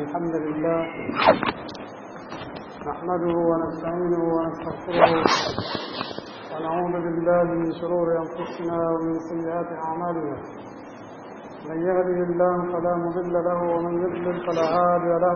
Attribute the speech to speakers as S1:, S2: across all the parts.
S1: الحمد لله نحمده ونستعينه ونستغفره ونعوذ بالله من شرور أنفسنا ومن سيئات أعمالنا من يهده الله فلا مضل له ومن يضلل فلا هادي له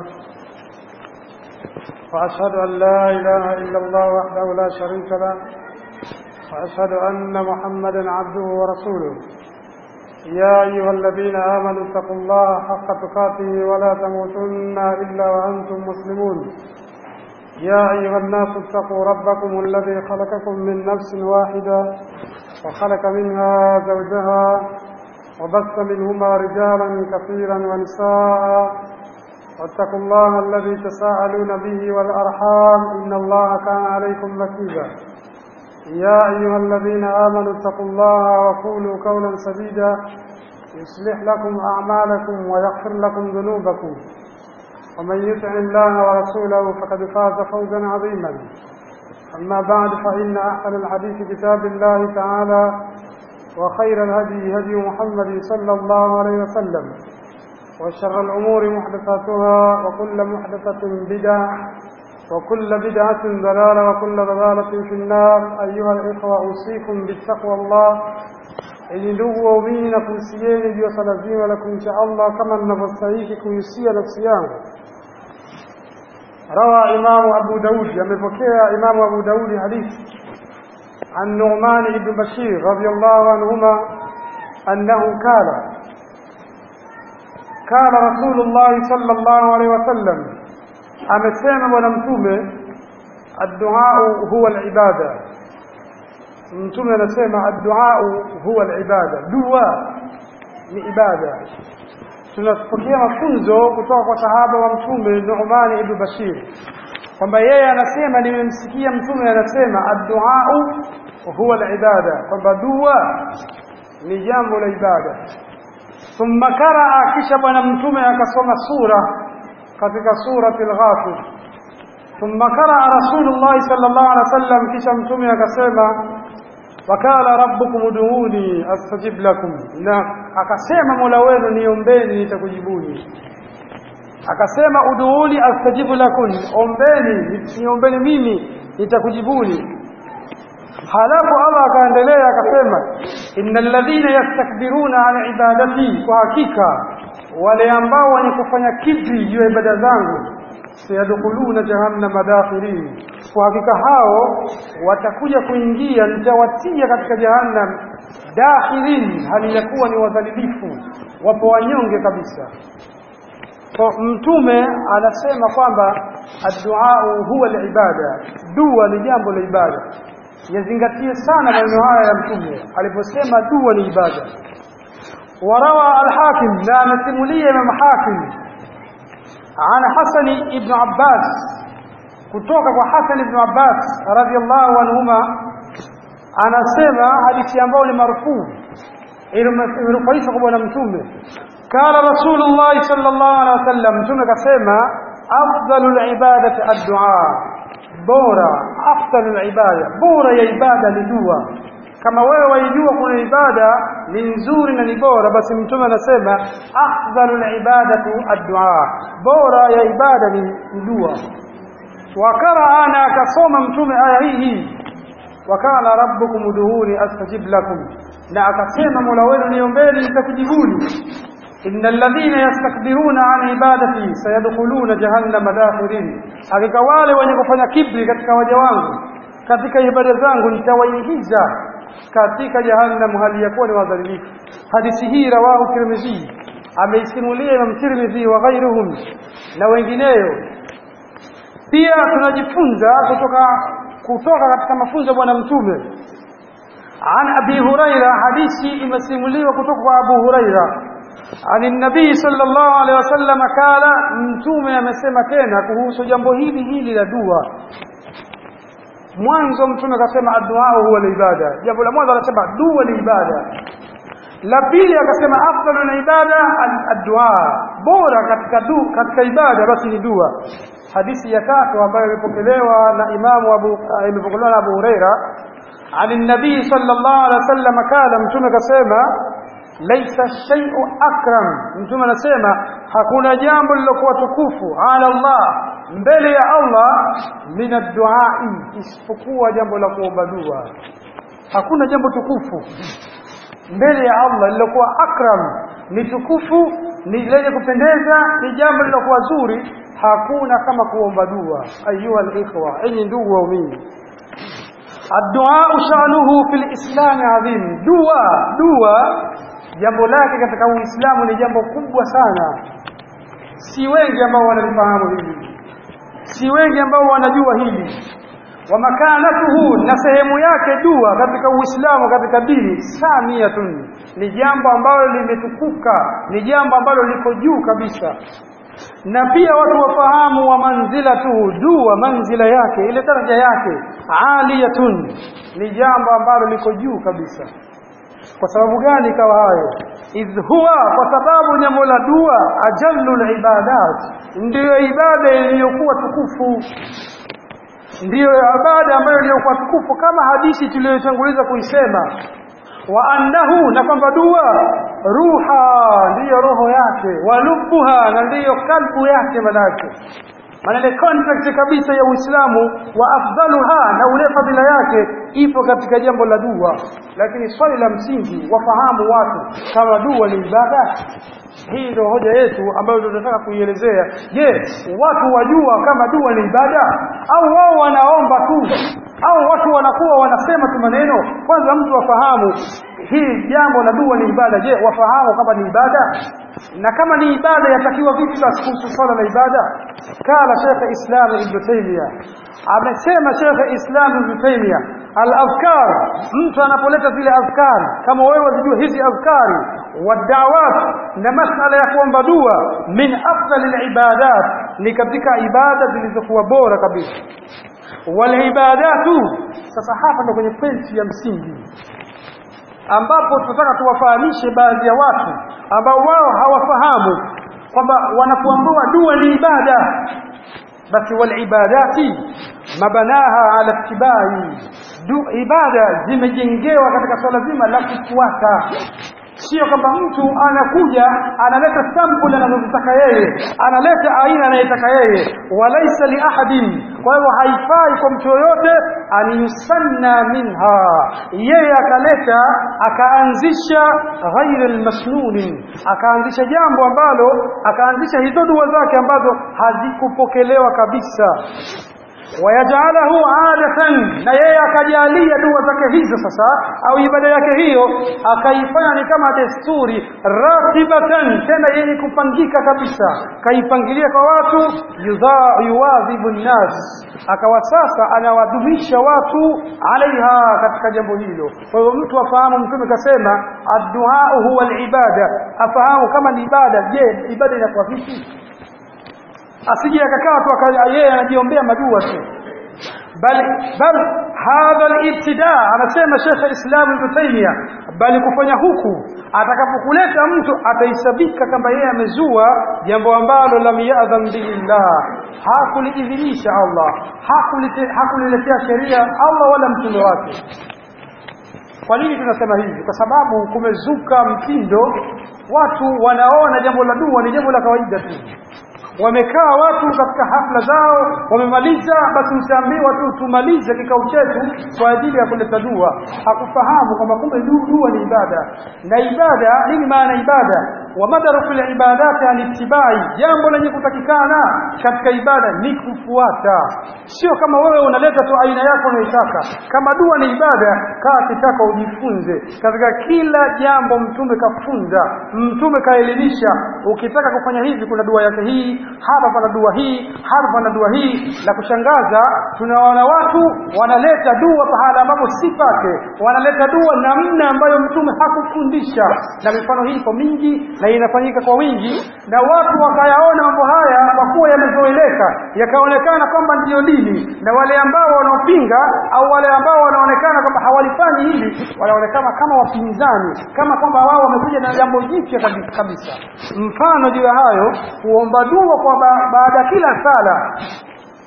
S1: وأشهد أن لا إله إلا الله وحده لا شريك له وأشهد أن محمدا عبده ورسوله يا أيها الذين آمنوا اتقوا الله حق تقاته ولا تموتن إلا وأنتم مسلمون يا أيها الناس اتقوا ربكم الذي خلقكم من نفس واحدة وخلق منها زوجها وبث منهما رجالا كثيرا ونساء واتقوا الله الذي تساءلون به والأرحام إن الله كان عليكم رقيبا يا أيها الذين آمنوا اتقوا الله وقولوا قولا سديدا يصلح لكم أعمالكم ويغفر لكم ذنوبكم ومن يطع الله ورسوله فقد فاز فوزا عظيما أما بعد فإن أحسن الحديث كتاب الله تعالى وخير الهدي هدي محمد صلى الله عليه وسلم وشر الأمور محدثاتها وكل محدثة بدعة وكل بدعة ضلالة وكل ضلالة في النار أيها الإخوة أوصيكم بالتقوى الله ili ndugu waumini na kuhusieni juu ya swala zima la kumcha Allah kama ninavyostahiki kuhusia nafsi yangu. Rawa Imamu Abu Daudi, amepokea Imamu Abu Daudi hadithi عن نعمان بن بشير رضي الله عنهما أنه قال قال رسول الله صلى الله عليه وسلم amesema bwana mtume adduau huwa alibada mtume anasema adduau huwa alibada dua ni ibada tunapokea mafunzo kutoka kwa sahaba wa mtume Nu'man ibn Bashir kwamba yeye anasema nimemsikia mtume anasema adduau huwa alibada kwamba dua ni jambo la ibada thumma karaa kisha bwana mtume akasoma sura katika surati al-Ghafir thumma qaraa Rasulullah sallallahu alaihi wasallam kisha mtume akasema wakala rabbukum ud'uni astajib lakum na akasema mola wenu niombeni nitakujibuni akasema ud'uni astajibu lakum ombeni niombeni mimi nitakujibuni halafu Allah akaendelea akasema innal ladhina yastakbiruna an ibadati kwa hakika wale ambao wenye kufanya kibri juu ya ibada zangu sayadkhuluna jahannama dakhirin kwa hakika hao watakuja kuingia nitawatia katika jahannam dakhirin hali ya kuwa ni wadhalilifu wapo wanyonge kabisa kwa mtume anasema kwamba addu'a huwa alibada dua ni jambo la ibada yazingatie sana maneno haya ya mtume aliposema dua ni ibada وروى الحاكم لا مسمولية من حاكم عن حسن بن عباس kutoka kwa Hassan ibn Abbas radhiallahu anhuma anasema hadithi ambayo ni marfuu imerufaishwa kwa bwana mtume kana rasulullah sallallahu alaihi wasallam mtume kasema afdalul ibadati ad-du'a bora afdalul ibada bora ya ibada ni dua kama wewe waijua kuna ibada ni nzuri na ni bora basi mtume anasema afdalul ibadatu ad-du'a bora ya ibada ni dua wakara ana akasoma mtume aya hii hii wakala rabbukum udhuni astajib lakum na akasema mola wenu niombeni nitakujibuni innal ladhina yastakbiruna an ibadati sayadkhuluna jahannama dakhirin hakika wale wenye kufanya kibri katika waja wangu katika ibada zangu nitawaingiza katika jahannam hali ya kuwa ni wadhalilifu hadithi hii rawahu tirmidhi ameisimulia imam tirmidhi wa ghairuhum na wengineyo pia tunajifunza kutoka kutoka katika mafunzo ya bwana mtume an abi huraira hadithi imesimuliwa kutoka kwa abu huraira عن النبي صلى الله عليه وسلم قال mtume amesema tena kuhusu jambo hili hili la dua mwanzo mtume akasema addu'a huwa ibada jambo la mwanzo akasema dua ni ibada la pili akasema afdalu ibada addu'a bora katika du katika ibada basi ni dua hadithi ya tatu ambayo imepokelewa na imamu abu imepokelewa na abu huraira عن النبي صلى الله عليه وسلم قال mtume akasema laisa shay'u akram mtume anasema hakuna jambo lilokuwa tukufu ala Allah mbele ya Allah min ad-du'ai isipokuwa jambo la kuomba dua hakuna jambo tukufu mbele ya Allah lilokuwa akram ni tukufu ni lenye kupendeza ni jambo lilokuwa zuri hakuna kama kuomba dua ayuha al-ikhwa enyi ndugu waumini الدعاء شأنه في الإسلام عظيم دعاء دعاء jambo lake katika Uislamu ni jambo kubwa sana si wengi ambao wanalifahamu hili si wengi ambao wanajua hili wa makanatuhu na sehemu yake dua katika Uislamu katika dini samiyatun ni jambo ambalo limetukuka ni jambo ambalo liko juu kabisa na pia watu wafahamu wa manzilatuhu dua manzila yake ile daraja yake aliyatun ni jambo ambalo liko juu kabisa kwa sababu gani ikawa hayo idh huwa kwa sababu jambo la dua ajallu ibadat ndiyo ibada iliyokuwa tukufu ndiyo ibada ambayo iliyokuwa tukufu kama hadithi tuliyotanguliza kuisema wa annahu na kwamba dua ruha ndiyo roho yake walubuha na ndiyo kalbu yake manake maana ile contract kabisa ya Uislamu wa afdaluha na ule fadhila yake ipo katika jambo la dua lakini swali la msingi wafahamu watu kama dua ni ibada hii ndio hoja yetu ambayo tunataka kuielezea je watu wajua kama dua ni ibada au wao wanaomba tu au watu wanakuwa wanasema tu maneno kwanza mtu wafahamu hii jambo la dua ni ibada je wafahamu kama ni ibada na kama ni ibada yatakiwa vipi basi kuhusu swala la ibada kala Sheikh Islam Ibn Taymiyyah amesema Sheikh Islam Ibn Taymiyyah al-afkar mtu anapoleta zile afkar kama wewe unajua hizi afkari wadawat na masala ya kuomba dua min afdal al-ibadat ni katika ibada zilizokuwa bora kabisa walibadatu sasa hapa ndo kwenye pointi ya msingi ambapo tunataka tuwafahamishe baadhi ya watu ambao wao hawafahamu kwamba wanapoambiwa dua ni ibada basi walibadati mabanaha ala tibai du ibada zimejengewa katika swala zima la kufuata sio kwamba mtu anakuja analeta sample anazotaka yeye analeta aina anayetaka yeye walaisa li ahadin kwa hivyo haifai kwa mtu yoyote aniyusanna minha yeye akaleta akaanzisha ghaira almasnun akaanzisha jambo ambalo akaanzisha hizo dua zake ambazo hazikupokelewa kabisa wayajalahu adatan na yeye akajalia dua zake hizo sasa au ibada yake hiyo akaifanya ni kama desturi ratibatan tena yenye kupangika kabisa kaipangilia kwa watu yuwadhibu nnas akawa sasa anawadumisha watu alaiha katika jambo hilo kwa hiyo mtu afahamu mtume kasema addu'a huwa alibada afahamu kama ni ibada je ibada inakuwa vipi asije akakaa tu yeye anajiombea madua tu bali bal hadha al-ibtida anasema Sheikh Islam Ibn Taymiyyah bali kufanya huku atakapokuleta mtu ataisabika kama yeye amezua jambo ambalo lam ya'dhan billah hakuliidhinisha Allah hakuliletea sheria Allah wala mtume wake kwa nini tunasema hivi kwa sababu kumezuka mtindo watu wanaona jambo la dua ni jambo la kawaida tu wamekaa watu katika hafla zao wamemaliza basi utaambiwa tu tumalize kikao chetu kwa ajili ya kuleta dua hakufahamu kwamba kumbe dua ni ibada na ibada nini maana ibada wa madaru fil ibadati alittibai jambo lenye kutakikana katika ibada ni kufuata sio kama wewe unaleta tu aina yako unaitaka kama dua ni ibada kaa kitaka ujifunze katika kila jambo mtume kafunza mtume kaelimisha ukitaka kufanya hivi kuna dua yake hii hapa pana dua hii hapa pana dua hii la kushangaza tunaona watu wanaleta dua pahala ambapo si pake wanaleta dua namna ambayo mtume hakufundisha na mifano hii iko mingi na inafanyika kwa wingi na watu wakayaona mambo haya kwa kuwa yamezoeleka yakaonekana kwamba ndiyo dini na wale ambao wanaopinga au wale ambao wanaonekana kwamba hawalifanyi hili wanaonekana kama wapinzani kama kwamba wao wamekuja na jambo jipya kabisa mfano juu ya hayo kuomba dua kwa ba baada kila sala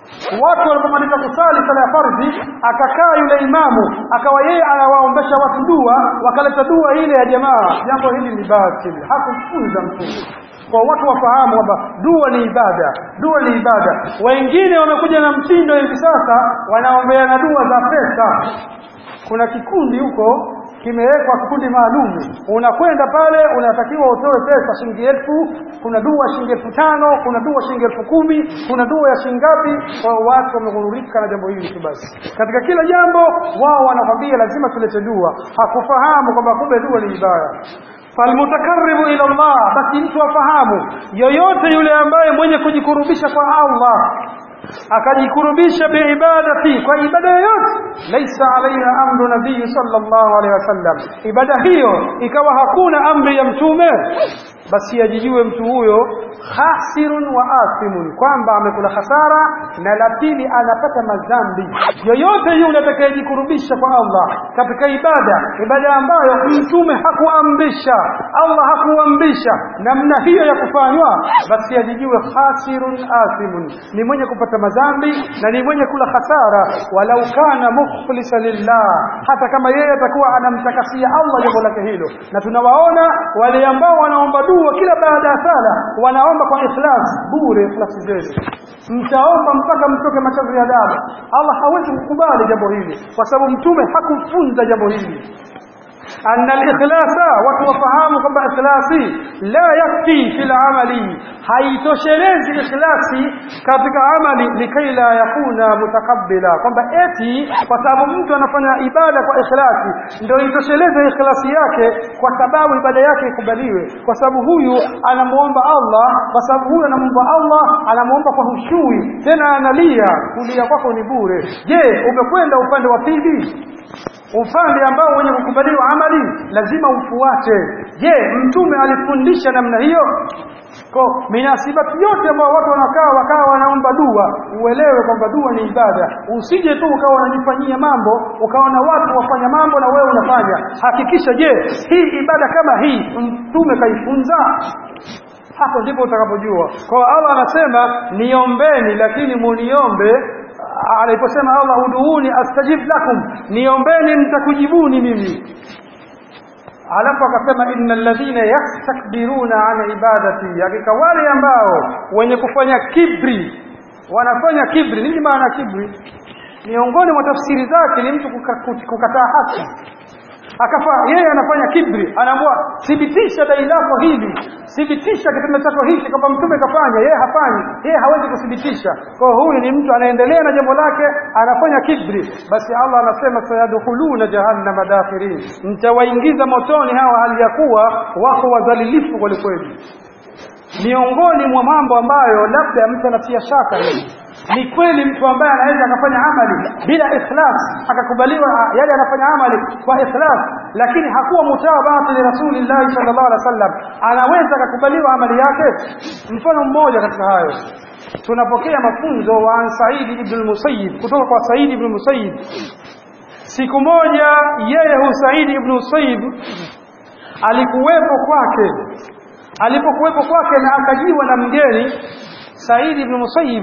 S1: watu walipomaliza kusali sala ya fardhi akakaa yule imamu akawa yeye anawaombesha watu dua wakaleta dua ile ya jamaa jambo hili ni batili hakufunza mtume kwa watu wafahamu kwamba dua ni ibada dua ni ibada wengine wamekuja na mtindo hivi sasa wanaombeana dua za pesa kuna kikundi huko kimewekwa kikundi maalum unakwenda pale unatakiwa utoe pesa shilingi elfu kuna dua shilingi elfu tano kuna dua shilingi elfu kumi kuna dua ya shilingi ngapi kwa watu wameghururika na jambo hili tu basi katika kila jambo wao wanakwambia lazima tulete dua hakufahamu kwamba kumbe dua ni ibada falmutakaribu ila Allah basi mtu afahamu yoyote yule ambaye mwenye kujikurubisha kwa Allah akajikurubisha biibadati kwa ibada yoyote laisa alaiha amru nabii sallallahu alaihi wasallam ibada hiyo ikawa hakuna amri ya mtume basi ajijue mtu huyo khasirun wa athimun kwamba amekula hasara na la pili anapata madhambi yoyote yule atakayejikurubisha kwa Allah katika ibada ibada ambayo mtume hakuamrisha Allah hakuamrisha namna hiyo ya kufanywa basi ajijue khasirun athimun ni mwenye kupata madhambi na ni mwenye kula hasara walau kana mukhlisa lillah hata kama yeye atakuwa anamtakasia Allah jambo lake hilo na tunawaona wale ambao wanaomba dua kila baada ya sala wanaomba kwa ikhlas bure ikhlasi zenu mtaomba mpaka mtoke machozi ya damu Allah hawezi kukubali jambo hili kwa sababu mtume hakufunza jambo hili أن الإخلاص وتوفهام كما إخلاصي لا يكفي في العمل haitoshelezi ikhlasi katika amali likai la yakuna mutakabbila kwamba eti kwa sababu mtu anafanya ibada kwa ikhlasi ndio itosheleze ikhlasi yake kwa sababu ibada yake ikubaliwe kwa sababu huyu anamuomba Allah kwa sababu huyu anamuomba Allah anamuomba kwa hushui tena analia kulia kwako ni bure je umekwenda upande wa pili upande ambao wenye kukubaliwa amali lazima ufuate je mtume alifundisha namna hiyo kwa minasibati yote ambao watu wanakaa wakawa wanaomba dua uelewe kwamba dua ni ibada usije tu ukawa unajifanyia mambo ukaona watu wafanya mambo na wewe unafanya hakikisha je hii ibada kama hii mtume kaifunza hapo ndipo utakapojua kwa Allah anasema niombeni lakini muniombe aliposema Allah uduuni astajib lakum niombeni nitakujibuni mimi alafu akasema innal ladhina yastakbiruna an ibadati hakika wale ambao wenye kufanya kibri wanafanya kibri nini maana kibri miongoni mwa tafsiri zake ni mtu kukataa haki akafa yeye anafanya kibri anaambiwa thibitisha dai lako hili thibitisha kitendo chako hiki kwamba mtume kafanya yeye hafanyi yeye hawezi kuthibitisha kwa huyu ni mtu anaendelea na jambo lake anafanya kibri basi Allah anasema sayadkhuluna jahannama dakhirin mtawaingiza motoni hawa hali ya kuwa wako wadhalilifu kweli kweli miongoni mwa mambo ambayo labda mtu anatia shaka hivi ni kweli mtu ambaye anaweza akafanya amali bila ikhlas akakubaliwa yale anafanya amali kwa ikhlas lakini hakuwa mutabati li rasulillahi sallallahu alaihi wasallam anaweza akakubaliwa amali yake mfano mmoja katika hayo tunapokea mafunzo wa an Said ibn al-Musayyib kutoka kwa Said ibn al-Musayyib siku moja yeye hu Said ibn al-Musayyib alikuwepo kwake alipokuwepo kwake na akajiwa na mgeni Said ibn Musayyib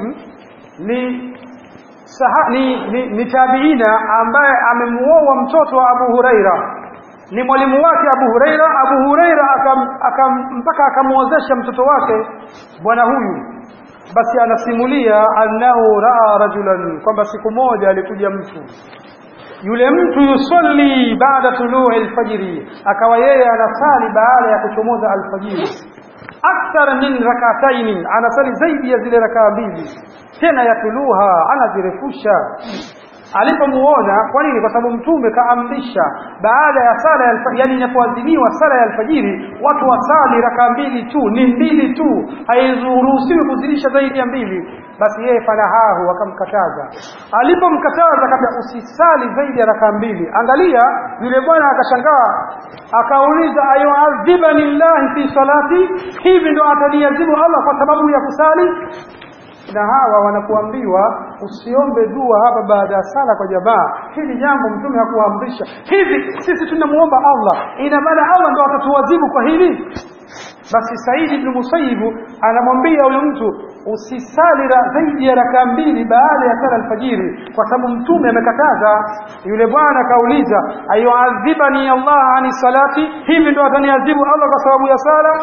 S1: ni saha, ni, ni, ni tabiina ambaye amemuoa mtoto wa Abu Huraira ni mwalimu wake Abu Huraira Abu Huraira akam, akam, mpaka akamuozesha mtoto wake bwana huyu basi anasimulia annahu raa rajulan kwamba siku moja alikuja mtu yule mtu yusalli baada tului alfajiri akawa yeye anasali baada ya kuchomoza alfajiri akthar min rakataini anasali zaidi ya zile rakaa mbili tena yatuluha anazirefusha alipomuona kwa nini kwa sababu mtume kaamrisha baada ya sala ya yani inapoadhiniwa sala ya alfajiri watu wasali raka mbili tu ni mbili tu hairuhusiwi kuzidisha zaidi ya mbili basi yeye fanahahu akamkataza alipomkataza kabla usisali zaidi ya raka mbili angalia yule bwana akashangaa akauliza ayuadhibani llahi fi salati hivi ndo ataniadhibu Allah kwa sababu ya kusali na hawa wanakuambiwa usiombe dua hapa baada ya sala kwa jamaa hili jambo mtume hakuamrisha hivi sisi tunamuomba Allah ina maana Allah ndo atatuadhibu kwa hili basi Said ibn Musayyib anamwambia huyo mtu usisali zaidi ya raka mbili baada ya sala alfajiri kwa sababu mtume amekataza yule bwana akauliza ayuadhibani Allah ani salati hivi ndo ataniadhibu Allah kwa sababu ya sala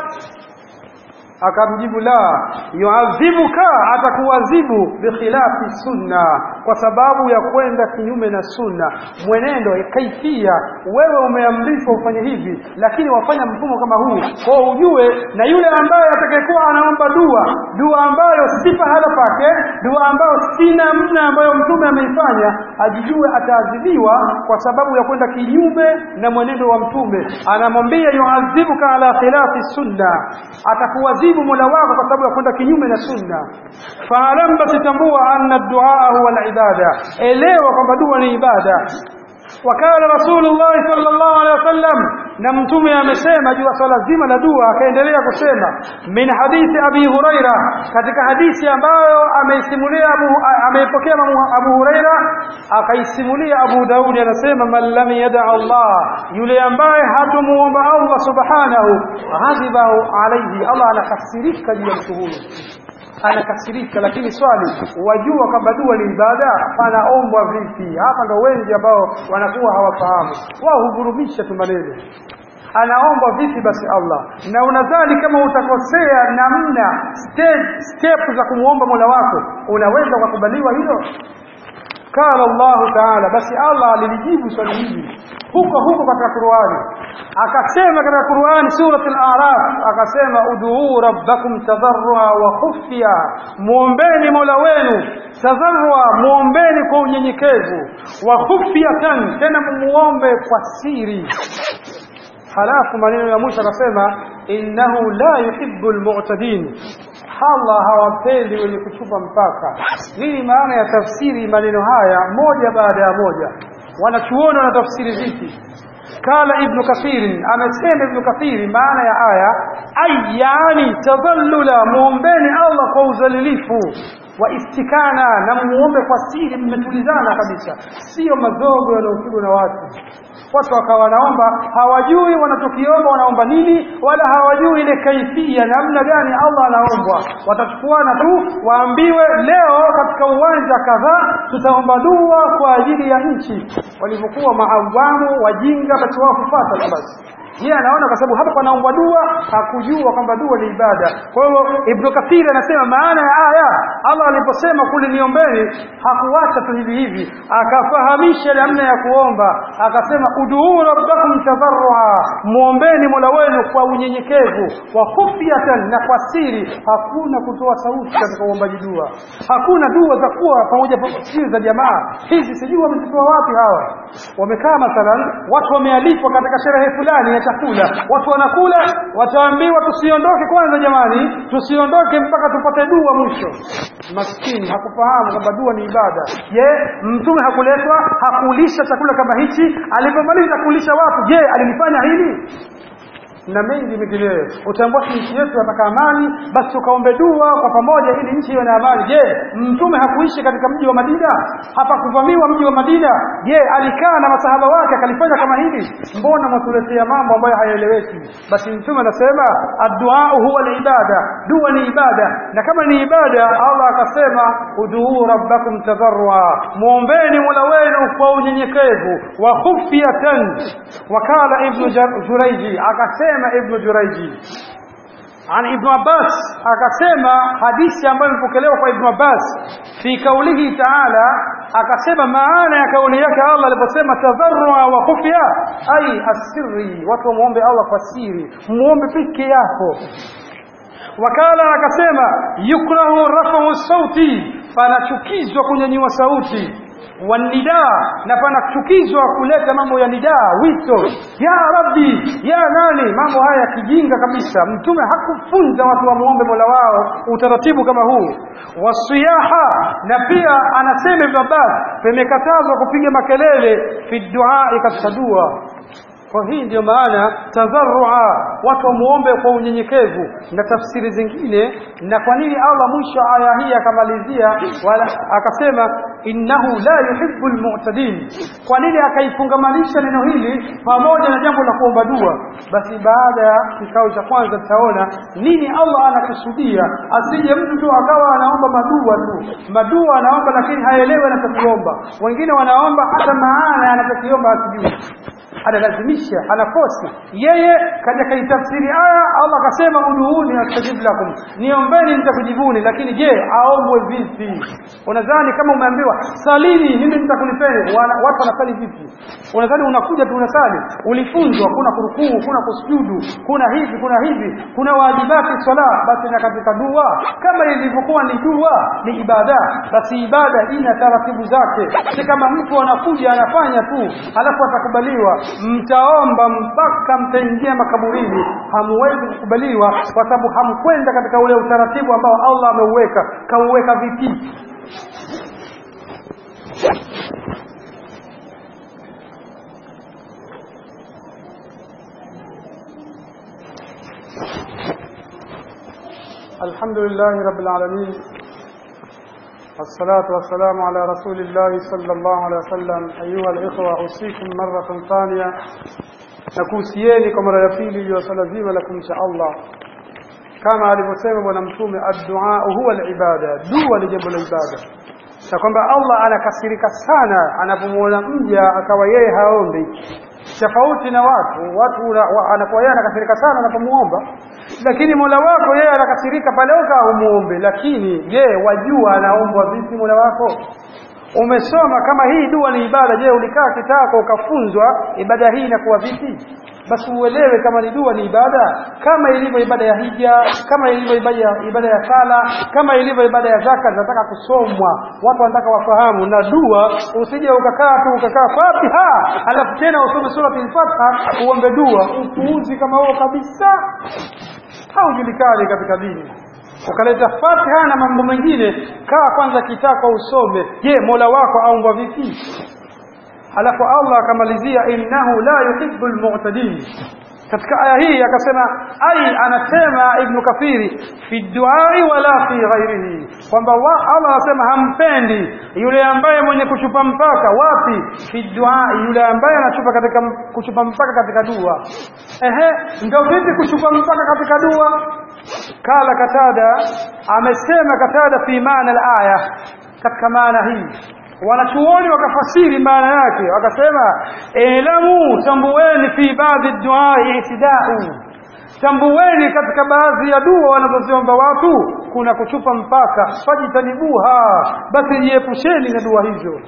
S1: akamjibu la yuadhibuka atakuadhibu bikhilafi sunna kwa sababu ya kwenda kinyume na sunna mwenendo kaifia wewe umeamrishwa ufanye hivi lakini wafanya mfumo kama huu kwa ujue na yule ambaye atakayekuwa anaomba dua dua ambayo si pahala pake dua ambayo si namna ambayo mtume ameifanya ajijue ataadhibiwa kwa sababu ya kwenda kinyume na mwenendo wa mtume anamwambia yuadhibuka ala khilafi sunna atakuadhibu kumwadhibu Mola wako kwa sababu ya kwenda kinyume na sunna. Faalam basi tambua anna duaa huwa al-ibada, elewa kwamba dua ni ibada. Wakala Rasulullah sallallahu alaihi wasallam, na mtume amesema juu ya swala zima la dua, akaendelea kusema min hadithi Abi Huraira, katika hadithi ambayo ameisimulia Abu ameipokea Abu Huraira, akaisimulia Abu Daudi, anasema man lam yada Allah, yule ambaye hatumuomba Allah subhanahu, ghadibahu alaihi, Allah anakasirika juu ya mtu huyo anakasirika lakini swali wajua kwamba dua ni ibada panaombwa vipi hapa ndo wengi ambao wanakuwa hawafahamu wao huvurumisha tu maneno anaomba vipi basi Allah na unadhani kama utakosea namna stage step za kumuomba Mola wako unaweza kukubaliwa hilo قال الله تعالى basi Allah alilijibu swali hili huko huko katika Qur'ani akasema katika Qur'ani surat al-A'raf akasema ud'u rabbakum tadarrua wa khufya muombeni Mola wenu tadarrua muombeni kwa unyenyekevu wa khufyatan tena muombe kwa siri halafu maneno ya mwisho akasema innahu la yuhibbul mu'tadin Allah hawapendi wenye kuchupa mpaka. Nini maana ya tafsiri maneno haya moja baada ya moja? Wanachuoni wana tafsiri vipi? Kala Ibn Kathir, amesema Ibn Kathir maana ya aya ay, yani tadhallula, muombeni Allah kwa uzalilifu wa istikana, na muombe kwa siri, mmetulizana kabisa, sio mazogo yanayopigwa na watu watu wakawa wanaomba hawajui wanachokiomba wanaomba nini wala hawajui ile kaifia namna gani Allah anaombwa watachukuana tu waambiwe leo katika uwanja kadhaa tutaomba dua kwa ajili ya nchi walivyokuwa maawamu wajinga basi wao kufuata basi yeye anaona kwa sababu hapa panaombwa dua hakujua kwamba dua ni ibada kwa hiyo Ibn Kathir anasema maana ya aya Allah aliposema kule niombeni hakuacha tu hivi hivi akafahamisha namna ya kuomba akasema uduu rabbakum tadarrua muombeni Mola wenu kwa unyenyekevu wa khufyatan na kwa siri hakuna kutoa sauti katika uombaji dua hakuna dua za kuwa pamoja siri za jamaa hizi sijui wamezitoa wapi hawa wamekaa mathalan watu wamealikwa katika sherehe fulani ya chakula watu wanakula wataambiwa tusiondoke kwanza jamani tusiondoke mpaka tupate dua mwisho maskini hakufahamu kwamba dua ni ibada je mtume hakuletwa hakulisha chakula kama hichi alipomaliza kulisha watu je alilifanya hili na mengi mengineyo utaambua nchi yetu yataka amani basi tukaombe dua kwa pamoja ili nchi iwe na amani je mtume hakuishi katika mji wa Madina hapakuvamiwa mji wa Madina je alikaa na masahaba wake akalifanya kama hili mbona matuletea mambo ambayo hayaeleweki basi mtume anasema addu'a huwa ibada dua ni ibada na kama ni ibada Allah akasema uduu rabbakum tadarrua muombeni mola wenu kwa unyenyekevu wa khufyatan wakala ibn Jurayji akasema akasema Ibn Jurayji عن ابن عباس akasema hadithi ambayo imepokelewa kwa Ibn Abbas fi kaulihi ta'ala akasema maana ya kauli yake Allah aliposema tadharrua wa khufya ai asirri watu wamuombe Allah kwa siri muombe peke yako wakala akasema yukrahu rafu sauti panachukizwa kunyanyua sauti wanidaa na panachukizwa kuleta mambo ya nidaa wito ya rabbi ya nani mambo haya ya kijinga kabisa mtume hakufunza watu wamuombe mola wao utaratibu kama huu wasiyaha na pia anasema ibn abbas pemekatazwa kupiga makelele fi duaa katika dua kwa hii ndio maana tadharrua watu wamuombe kwa unyenyekevu na tafsiri zingine na kwa nini Allah mwisho aya hii akamalizia wala akasema innahu la yuhibbu almu'tadin kwa nini akaifungamanisha neno hili pamoja na jambo la kuomba dua basi baada ya kikao cha kwanza tutaona nini Allah anakusudia asije mtu tu akawa anaomba madua tu madua anaomba lakini haelewi anachokiomba wengine wanaomba hata maana anachokiomba asijui analazimisha anakosi yeye kaja kaitafsiri aya Allah akasema uduuni astajib lakum niombeni nitakujibuni lakini je aombwe vipi unadhani kama umeambiwa salini mimi nitakulipeni Wana- watu wanasali vipi unadhani unakuja tu unasali ulifunzwa kuna kurukuu kuna kusujudu kuna hivi kuna hivi kuna wajibati swala basi na katika dua kama ilivyokuwa ni dua ni ibada basi ibada ina taratibu zake si kama mtu anakuja anafanya tu alafu atakubaliwa mtaomba mpaka mtaingia makaburini hamuwezi kukubaliwa kwa sababu hamkwenda katika ule utaratibu ambao Allah ameuweka kauweka vipi الحمد لله رب العالمين والصلاة والسلام على رسول الله صلى الله عليه وسلم أيها الإخوة أوصيكم مرة ثانية nakuhusieni kwa mara ya pili juu ya swala zima la kumcha Allah kama alivyosema bwana mtume addua huwa alibada dua ni jambo la ibada na kwamba Allah anakasirika sana anapomwona mja akawa yeye haombi tofauti na watu watu una- wa- anakuwa yeye anakasirika sana anapomuomba lakini Mola wako yeye anakasirika pale ukaa umuombe lakini je wajua anaombwa vipi Mola wako umesoma kama hii dua ni ibada je ulikaa kitako ukafunzwa ibada hii inakuwa vipi basi uelewe kama ni dua ni ibada kama ilivyo ibada ya hija kama ilivyo ibada ya, ibada ya sala kama ilivyo ibada ya zaka zinataka kusomwa watu wanataka wafahamu na dua usije ukakaa tu ukakaa fatiha alafu tena usome sura al-fatiha uombe dua upuuzi kama huo kabisa haujulikani katika dini ukaleta fatiha na mambo mengine kaa kwanza kitako usome je mola wako aombwa vipi alafu Allah akamalizia innahu la yuhibbu almu'tadin katika aya hii akasema ai anasema ibn kathiri fi duai wala fi ghairihi kwamba wa- Allah anasema hampendi yule ambaye mwenye kuchupa mpaka wapi fi duai yule ambaye anachupa katika kuchupa mpaka katika dua ehe ndio vipi kuchupa mpaka katika dua kala katada amesema katada fi maana al-aya katika maana hii wanachuoni wakafasiri maana yake wakasema elamu tambueni fi baadhi duai itidau tambueni katika baadhi ya dua wanazoziomba watu kuna kuchupa mpaka fajitanibuha basi jiepusheni na dua hizo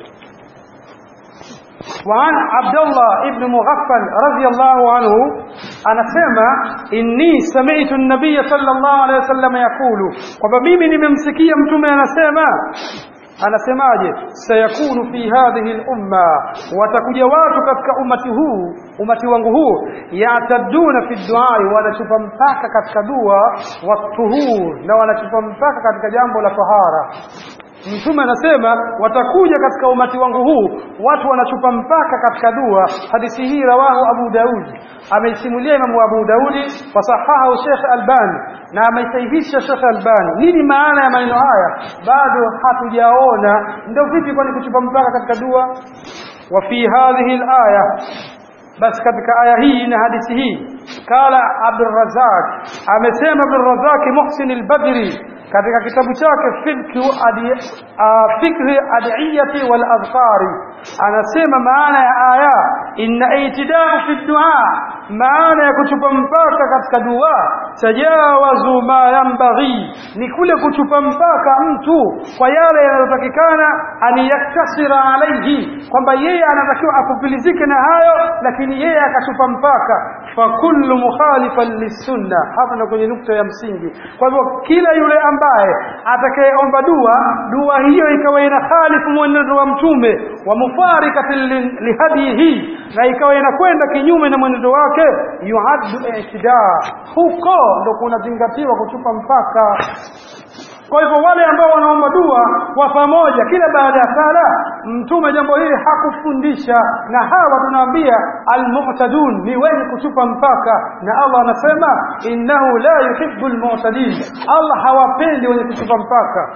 S1: وعن عبد الله ابن مغفل رضي الله عنه أنا سمع إني سمعت النبي صلى الله عليه وسلم يقول وبميمي نمسكي متومي أنا سمع anasemaje sayakunu fi hadhihi al-umma watakuja watu katika umati huu umati wangu huu yataduna fi duai wanachupa mpaka katika dua watuhur na wanachupa mpaka katika jambo la tahara Mtume anasema watakuja katika umati wangu huu watu wanachupa mpaka katika dua. Hadithi hii rawahu Abu Daud, ameisimulia Imamu Abu Daudi, wasahahahu Sheikh Albani na ameisahihisha Sheikh Albani. Nini maana ya maneno haya? Bado hatujaona. Ndio vipi kwani kuchupa mpaka katika dua? Wa fi hadhihi al-aya basi katika aya hii na hadithi hii kala Abdurrazzaq amesema Abdurrazzaq Muhsin al-Badri katika kitabu chake fikru adi, uh, fikri adiyati wal adhkari anasema maana ya aya inna itidau fi dua maana ya kuchupa mpaka katika dua tajawazu ma yanbaghi ni kule kuchupa mpaka mtu kwa yale yanayotakikana an yaktasira alaihi kwamba yeye anatakiwa akupilizike na hayo lakini yeye akachupa mpaka fa kullu mukhalifan lisunna hapa na kwenye nukta ya msingi kwa hivyo kila yule ambaye atakayeomba dua dua hiyo ikawa ina khalifu mwenendo wa mtume wa mufarikatin li- lihadihi na ikawa inakwenda kinyume na mwenendo wake yuaddu i'tidaa huko ndo kunazingatiwa kuchupa mpaka kwa hivyo wale ambao wanaomba dua kwa pamoja kila baada ya sala mtume jambo hili hakufundisha na hawa tunaambia almu'tadun ni wenye kuchupa mpaka na Allah anasema innahu la yuhibbu almu'tadin Allah hawapendi wenye kuchupa mpaka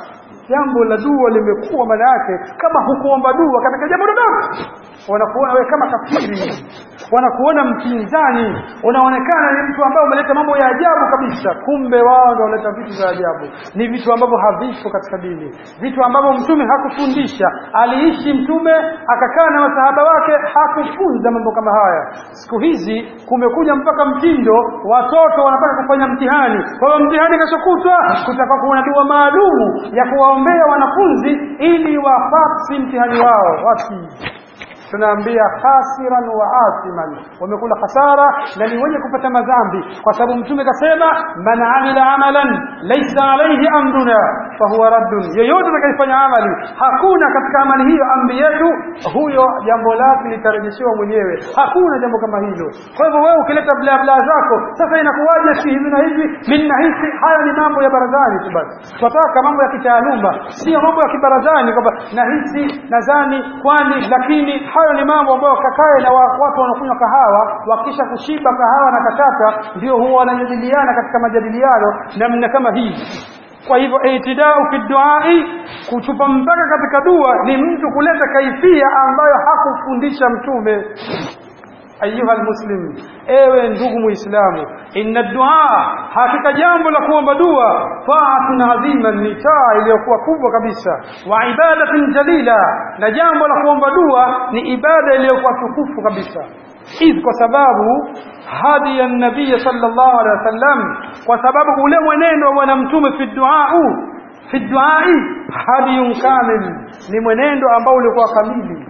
S1: jambo la dua limekuwa maana yake kama hukuomba dua katika jambo dodogo wanakuona wewe kama kafiri wanakuona mpinzani unaonekana ni mtu ambaye umeleta mambo ya ajabu kabisa kumbe wao ndio wanaleta vitu vya ajabu ni vitu ambavyo havipo katika dini vitu ambavyo mtume hakufundisha aliishi mtume akakaa na masahaba wake hakufunza mambo kama haya siku hizi kumekuja mpaka mtindo watoto wanataka kufanya mtihani kwa hiyo mtihani keshokutwa kutakuwa kuna dua maalumu ya kuwaombea wanafunzi ili wafasi mtihani wao wasi tunaambia khasiran wa asiman wamekula hasara na ni wenye kupata madhambi kwa sababu mtume kasema man amila amalan laysa alayhi amruna fahuwa raddun yeyote atakayefanya amali hakuna katika amali hiyo amri yetu huyo jambo lake litarejeshewa mwenyewe hakuna jambo kama hilo kwa hivyo wewe ukileta bla bla zako sasa inakuwaje si hivi na hivi mimi nahisi haya ni mambo ya barazani tu basi tunataka mambo ya kitaaluma sio mambo ya kibarazani kwamba nahisi nadhani kwani lakini hayo ni mambo ambayo kakae na wa- watu wanakunywa kahawa wakisha kushiba kahawa na katata ndio huwa wanajadiliana katika majadiliano namna kama hii kwa hivyo itidau fi duai kuchupa mpaka katika dua ni mtu kuleta kaifia ambayo hakufundisha mtume ayuha almuslim ewe ndugu muislamu inna dua hakika jambo la kuomba dua taatun adhima ni taa iliyokuwa kubwa kabisa wa ibadatin jalila na jambo la kuomba dua ni ibada iliyokuwa tukufu kabisa idh kwa sababu hadi ya nabii sallallahu alaihi wasallam kwa sababu ule mwenendo wa bwana mtume fi duau fi duai hadiyun kamil ni mwenendo ambao ulikuwa kamili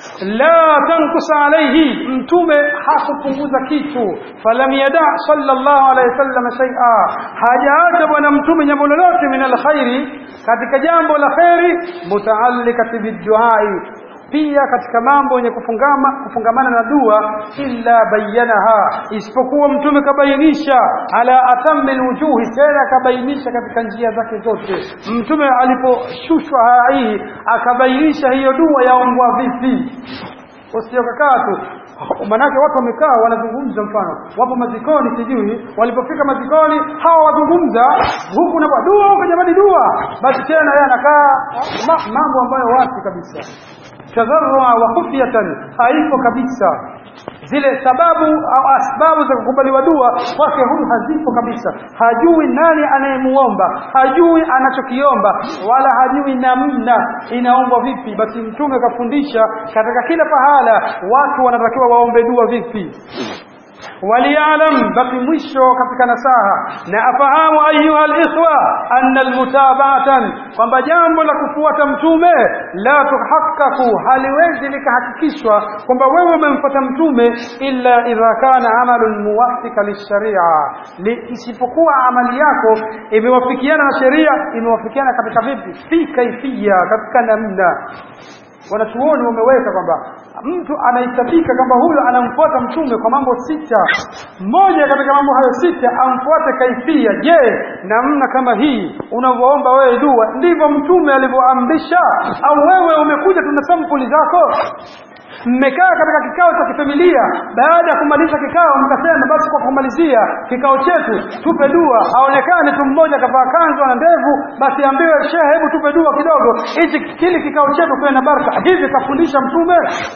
S1: la tankus alayhi mtume hakupunguza kitu falam yada sallallahu alayhi wasallam shay'a hajaacha bwana mtume jambo lolote min alkhairi katika jambo la khairi mutaallikati biduai pia katika mambo yenye kufungama kufungamana na dua illa bayanaha isipokuwa mtume kabainisha ala atammi alwujuhi tena kabainisha katika njia zake zote mtume aliposhushwa haya hii akabainisha hiyo dua yaombwa vipi usiokakaa tu manake watu wamekaa wanazungumza mfano wapo mazikoni sijui walipofika mazikoni hawa wazungumza huku na dua huko jamani dua basi tena yeye anakaa ma, mambo ambayo wapi kabisa tadharrua wa khufyatan haipo kabisa zile sababu au asbabu za kukubaliwa dua kwake huyu hazipo kabisa hajui nani anayemuomba hajui anachokiomba wala hajui namna inaombwa vipi basi mtume kafundisha katika kila pahala watu wanatakiwa waombe dua vipi وليعلم بقي mwisho katika nasaha na afahamu ayuha alikhwa anna almutaba'atan kwamba jambo la kufuata mtume la tuhakkaku haliwezi likahakikishwa kwamba wewe umemfuata mtume illa idha kana amalun muwafika lisharia isipokuwa amali yako imewafikiana na sheria imewafikiana katika vipi fi kaifia katika namna wanachuoni wameweka kwamba mtu anahitajika kwamba huyo anamfuata mtume kwa mambo sita moja katika mambo hayo sita amfuate kaifia je namna kama hii unavyoomba wewe dua ndivyo mtume alivyoamrisha au wewe umekuja tuna sampuli zako mmekaa katika kikao cha kifamilia baada ya kumaliza kikao mkasema basi kwa kumalizia kikao chetu tupe dua aonekane tu mmoja kavaa kanzu na ndevu basi ambiwe shehe hebu tupe dua kidogo hichi kile kikao chetu kiwe na baraka hivi kafundisha mtume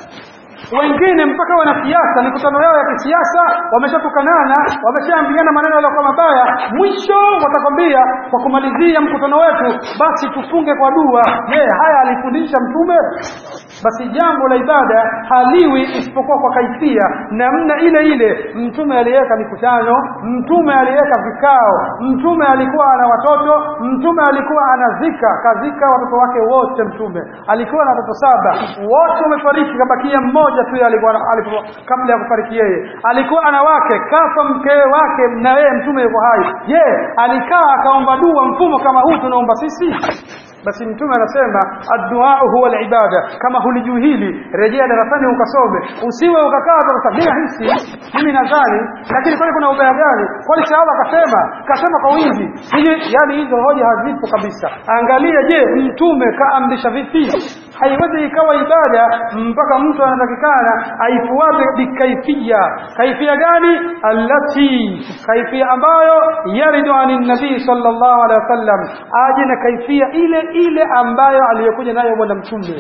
S1: wengine mpaka wanasiasa mikutano yao ya kisiasa wameshatukanana wameshaambiana maneno yaliyokuwa mabaya mwisho watakwambia kwa kumalizia mkutano wetu basi tufunge kwa dua je haya alifundisha mtume basi jambo la ibada haliwi isipokuwa kwa kaifia namna ile ile mtume aliweka mikutano mtume aliweka vikao mtume alikuwa ana watoto mtume alikuwa anazika kazika watoto wake wote mtume alikuwa na watoto saba wote wamefariki kabakia mmoja tu alikuwa alikuwa kabla ya kufariki yeye alikuwa ana wake kafa mkewe wake na yeye mtume yuko hai je alikaa akaomba dua mfumo kama huu tunaomba sisi basi mtume anasema addu'a huwa alibada kama hulijui hili rejea darasani ukasome usiwe ukakaa ukasema hisi mimi nadhani lakini kwani kuna ubaya gani kwani sahaba akasema kasema kwa wingi hili yani hizo hoja hazipo kabisa angalia je mtume kaamrisha vipi haiwezi ikawa ibada mpaka mtu anatakikana aifuate bikaifia kaifia gani allati kaifia ambayo yaridu anin nabii sallallahu alaihi wasallam aje na kaifia ile ile ambayo aliyokuja nayo bwana mtume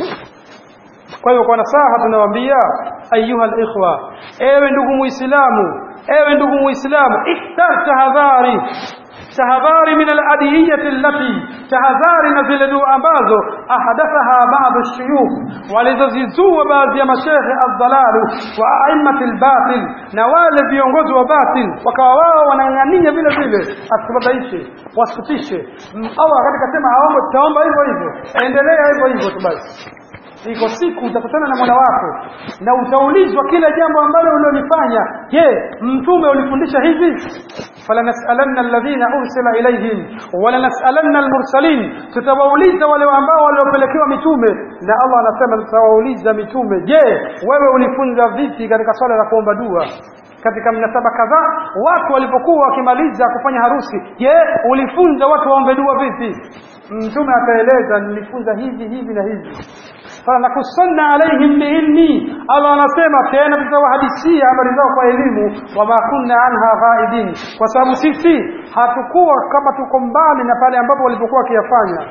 S1: kwa hiyo kwa nasaha tunawaambia ayuha alikhwa ewe ndugu muislamu ewe ndugu muislamu ihtar tahadhari tahadhari min aladiyati allati tahadhari na zile dua ambazo ahadathaha baadhi ash-shuyukh walizozizua baadhi ya mashehe ad-dalalu wa a'immati al-batil na wale viongozi wa batil wakawa wao wanang'ania vile vile asibabaishe wasitishe Allah katika sema aombe tutaomba hivyo hivyo endelea hivyo hivyo tu basi iko siku utakutana na Mola wako na utaulizwa kila jambo ambalo ulilofanya je mtume ulifundisha hivi falanas'alanna alladhina ursila ilayhim walanas'alanna almursalin tutawauliza wale ambao waliopelekewa mitume na Allah anasema tutawauliza mitume je wewe ulifunza vipi katika swala la kuomba dua katika mnasaba kadhaa watu walipokuwa wakimaliza kufanya harusi je ulifunza watu waombe dua vipi mtume akaeleza nilifunza hivi hivi na hivi fanakusanna alaihim biilmi Allah anasema tena tutawahadithia habari zao kwa elimu wama kunna anha ghaibin kwa sababu sisi hatukuwa kama tuko mbali na pale ambapo walipokuwa wakiyafanya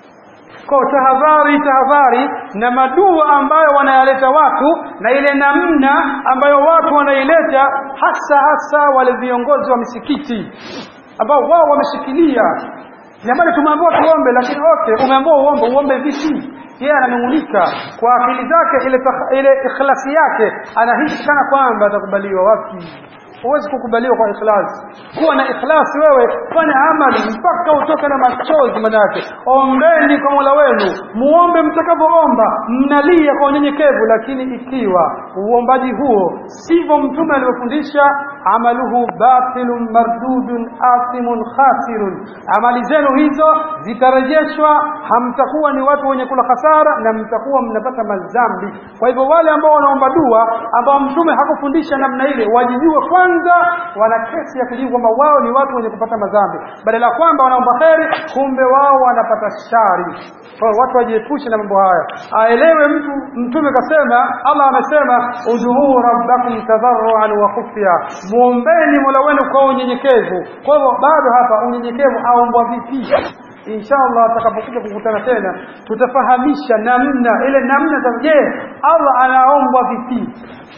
S1: kwa tahadhari tahadhari na madua ambayo wanayaleta watu na ile namna ambayo watu wanaileta hasa hasa wale viongozi wa misikiti ambao wao wameshikilia jamani tumeambiwa tuombe lakini okay umeambiwa uombe uombe vipi yeye ananung'unika kwa akili zake ile ile ikhlasi yake anahisi kana kwamba atakubaliwa wapi huwezi kukubaliwa kwa ikhlas kuwa na ikhlas wewe fanya amali mpaka utoke na machozi manake ombeni kwa Mola wenu muombe mtakavyoomba mnalia kwa unyenyekevu lakini ikiwa uombaji huo sivyo mtume alivyofundisha amaluhu batilun mardudun athimun khasirun amali zenu hizo zitarejeshwa hamtakuwa ni watu wenye kula hasara na mtakuwa mnapata madhambi kwa hivyo wale ambao wanaomba dua ambao mtume hakufundisha namna ile wajijue kwanza wana kesi ya kujibu kwamba wao ni watu wenye kupata madhambi badala ya kwamba wanaomba kheri kumbe wao wanapata shari kwa hiyo watu wajiepushe na mambo haya aelewe mtu mtume kasema Allah amesema udhuu rabbakum tadarruan wa khufya muombeni mola wenu kwa unyenyekevu kwa hivyo bado hapa unyenyekevu aombwa vipi inshallah atakapokuja kukutana tena tutafahamisha namna ile namna za je Allah anaombwa vipi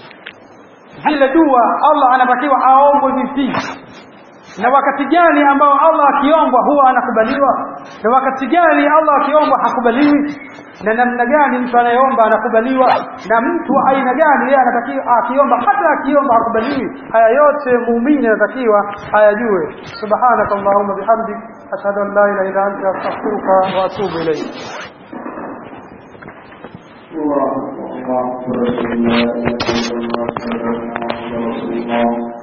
S1: zile dua Allah anatakiwa aombwe vipi na wakati gani ambao Allah akiombwa huwa anakubaliwa na wakati gani Allah akiombwa hakubaliwi na namna gani mtu anayeomba anakubaliwa na mtu wa aina gani yeye anatakiwa akiomba hata akiomba hakubaliwi haya yote muumini anatakiwa ayajue subhanaka allahumma bihamdik ashhadu an la ilaha illa anta astaghfiruka wa atubu ilayk
S2: الله أكبر لا إله إلا الله